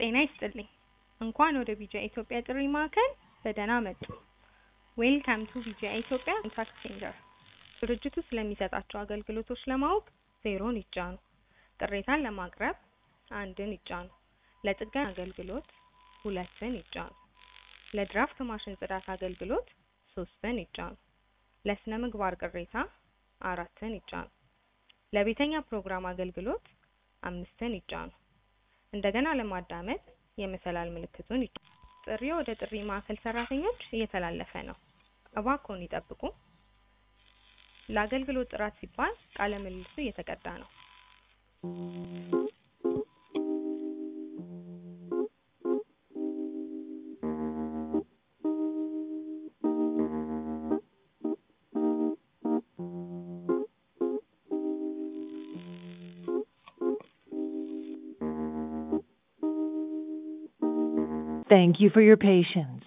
ጤና ይስጥልኝ! እንኳን ወደ ቢጂአይ ኢትዮጵያ ጥሪ ማዕከል በደህና መጡ! ዌልካም ቱ ቢጂአይ ኢትዮጵያ ኮንታክት ሴንተር ድርጅቱ ስለሚሰጣቸው አገልግሎቶች ለማወቅ ዜሮን ይጫኑ። ቅሬታን ለማቅረብ አንድን ይጫኑ። ለጥገና አገልግሎት ሁለትን ይጫኑ። ለድራፍት ማሽን ጽዳት አገልግሎት ሶስትን ይጫኑ። ለስነ ምግባር ቅሬታ አራትን ይጫኑ። ለቤተኛ ፕሮግራም አገልግሎት አምስትን ይጫኑ። እንደገና ለማዳመጥ የመሰላል ምልክቱን ይጫኑ። ጥሪዎ ወደ ጥሪ ማዕከል ሰራተኞች እየተላለፈ ነው። እባክዎን ይጠብቁ። ለአገልግሎት ጥራት ሲባል ቃለ ምልልሱ እየተቀዳ ነው። Thank you for your patience.